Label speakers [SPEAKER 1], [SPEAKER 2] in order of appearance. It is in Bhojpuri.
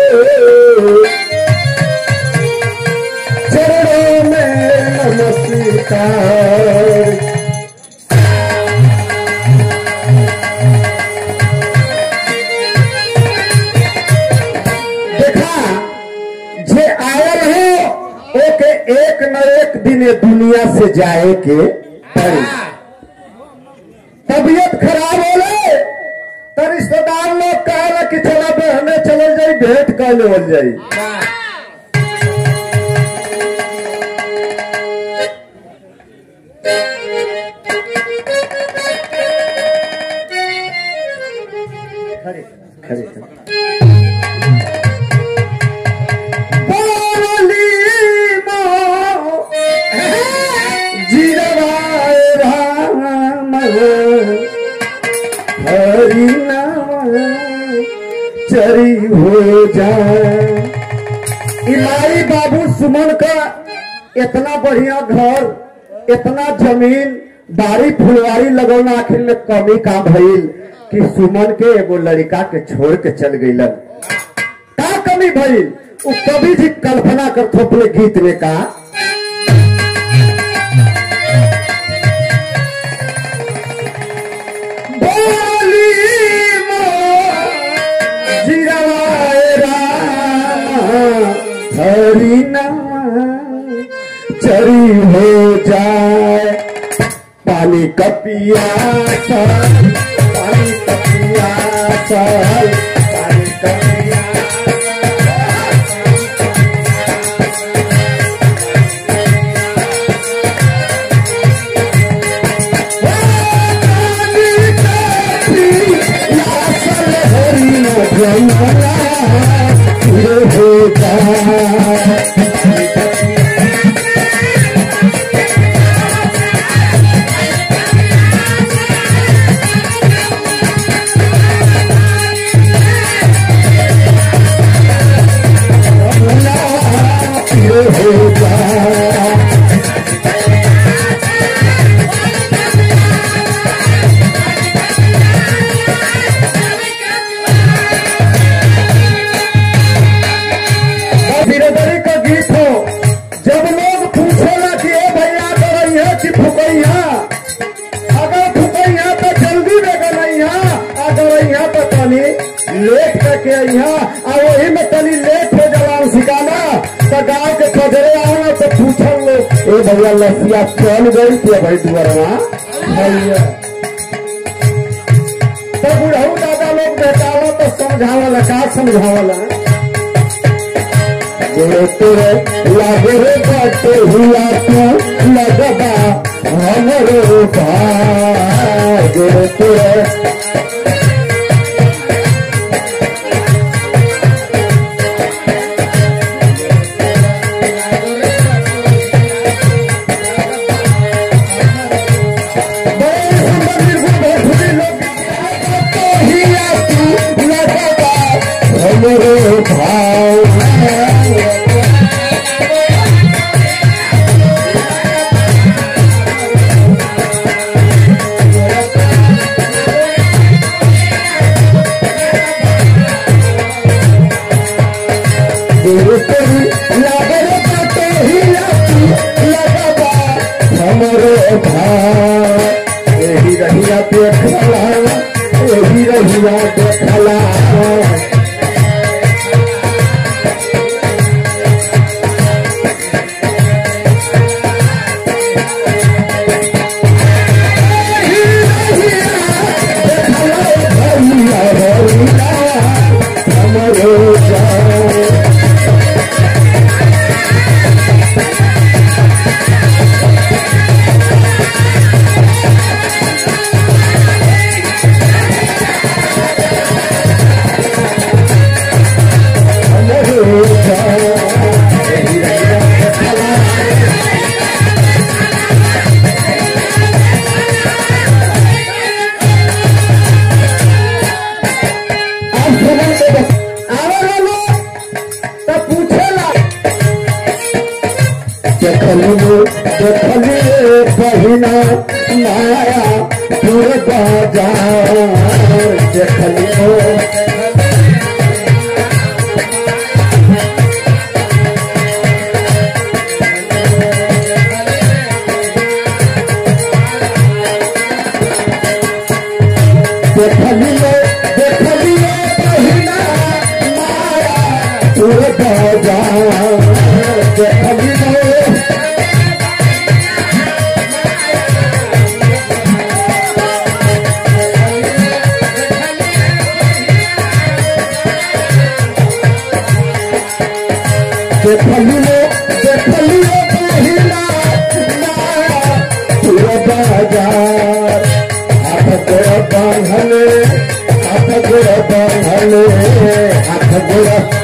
[SPEAKER 1] चरणों में नमस्कार देखा जे आयल हो ओके एक न एक दिन ये दुनिया से जाए के पड़ी तबीयत खराब होले तो रिश्तेदार लोग कहला कि चला बहने चल जाई भेंट कर लेवल जाई खड़े खड़े बोली मो जीरवाए राम हरि नाम चरी हो जाए इलाई बाबू सुमन का इतना बढ़िया घर इतना जमीन बारी फुलवारी लगौना आखिर में कमी का भइल कि सुमन के एगो लड़का के छोड़ के चल गईलन का कमी भइल उ कवि जी कल्पना कर थोपले गीत में का बोली मो जिरवाए राम हरि नाम चरी हो जाए पानी का पियासा पानी का पियासा पानी का होता होता बिरदरी का गीत हो जब लोग पूछेला कि ए भैया करैया कि फुकैया अगर फुकैया तो जल्दी में गनैया अगर यहाँ तो तनी लेट करके अइहा आ वही में तनी लेट हो जवान सिकाना तो गाँव के पजरे आओ तो पूछल लोग ए भैया लसिया चल गई कि भाई दुआरवा भैया तो बुढ़ऊ दादा लोग बेटावा तो समझावला का समझावला गोरे तोरे लागे रे बाटे हुआ तू लगबा हमरो भाई गोरे तोरे बड़े संबंधी को बैठे लोग हिया तू लगबा हमरो भाई गुरुपरी लागल बाटे हिया तू लगबा हमरो भाई एही रहिया देखला एही रहिया देखला हमरो जान हमरो जान एही रहिया देखला आप सुनन के बस आवे लो तो पूछेला देखली वो देखली रे बहिना माया पूरे बाजार देखली वो पूरा बाजार देखली लो देखलियो देखलियो पहिला माया पूरा बाजार हाथ गोड़ बांधले हाथ गोड़ बांधले हाथ गोड़